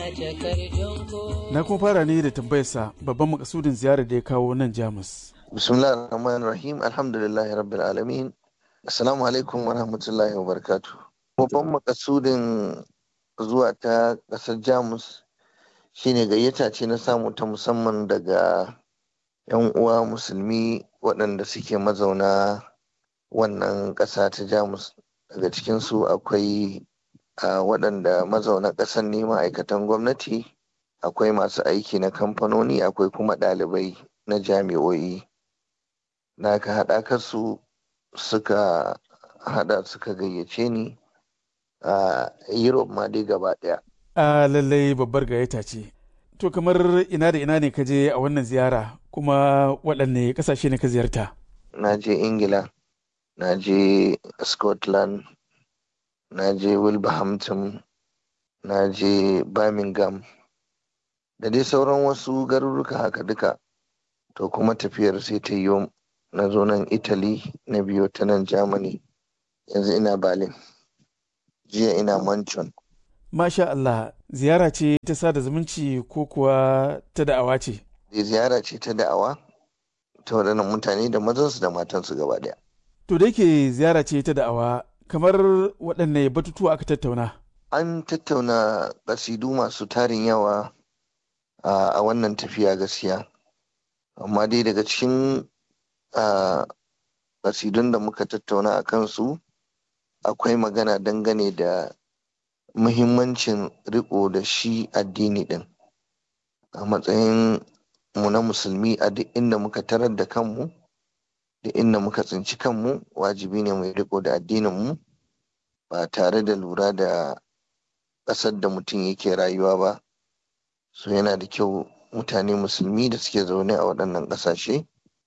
Na kuma fara ne da tambayarsa babban makasudin ziyarar da ya kawo nan Jamus. Bismillah ar-Rahman rahim Alhamdulillahi Rabbil Alamin. Assalamu alaikum wa rahmatullahi wa barakatu. Babban makasudin zuwa ta ƙasar Jamus shine gayyata ce na samu ta musamman daga 'yan uwa musulmi waɗanda suke mazauna wannan ƙasa ta Jamus. Daga cikinsu akwai waɗanda mazauna ƙasar ne ma'aikatan gwamnati, akwai masu aiki na kamfanoni, akwai kuma ɗalibai na jami'o'i. Na ka haɗa su suka hada suka gayyace ni a Europe ma dai gaba daya. A lallai babbar gayyata ce. To kamar ina da ina ne ka je a wannan ziyara kuma waɗanne ƙasashe ne ka ziyarta? Na je Ingila, na je Scotland, na je Wilberhampton, na je Birmingham, da dai sauran wasu garuruka haka duka. To kuma tafiyar sai ta yi na zo nan Italy na biyo ta nan Germany yanzu ina Berlin jiya ina Manchon. Masha Allah ziyara ce ta sada zumunci ko kuwa ta da'awa ce? Ziyara ce ta da'awa ta waɗannan mutane da mazansu da matansu gaba ɗaya. To da yake ziyara ce ta da'awa kamar waɗanne batutuwa aka tattauna? An tattauna ƙasidu masu tarin yawa a wannan tafiya gaskiya. Amma dai daga cikin a kasidun da muka tattauna a kansu akwai magana dangane da muhimmancin riko da shi addini din a matsayin mu na musulmi a duk inda muka tarar da kanmu da inda muka tsinci kanmu wajibi ne mai riko da addininmu ba tare da lura da ƙasar da mutum yake rayuwa ba so yana da kyau mutane musulmi da suke zaune a waɗannan ƙasashe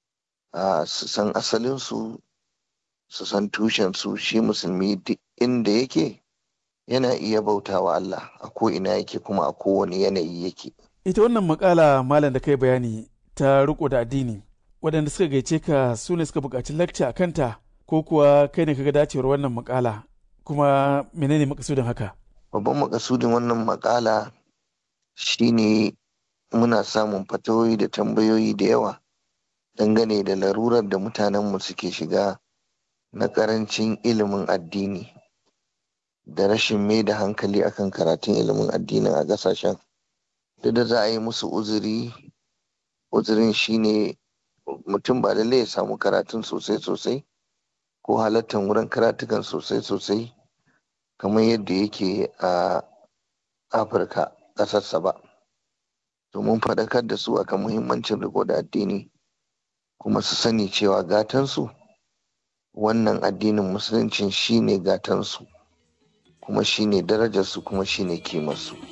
su san asalinsu su san tushensu shi musulmi duk inda yake yana iya bautawa Allah a ko ina yake kuma a kowane yanayi yake. Ita wannan makala malam da kai bayani ta riko da addini waɗanda suka gaice ka su ne suka buƙaci lakca a kanta ko kuwa kai ne kaga dacewar wannan makala kuma menene makasudin haka? Babban makasudin wannan makala shine muna samun fatawoyi da tambayoyi da yawa dangane da larurar da mutanenmu suke shiga na karancin ilimin addini da rashin mai da hankali akan karatun ilimin addinin a ƙasashen duk da za a yi musu uzuri uzurin shine mutum ba lallai ya samu karatun sosai sosai ko halattar wurin karatukan sosai sosai kamar yadda yake a afirka ƙasarsa ba domin faɗakar da su akan muhimmancin riko da addini kuma su sani cewa gatansu wannan addinin musuluncin shine gatansu kuma shine darajarsu kuma shine kimarsu.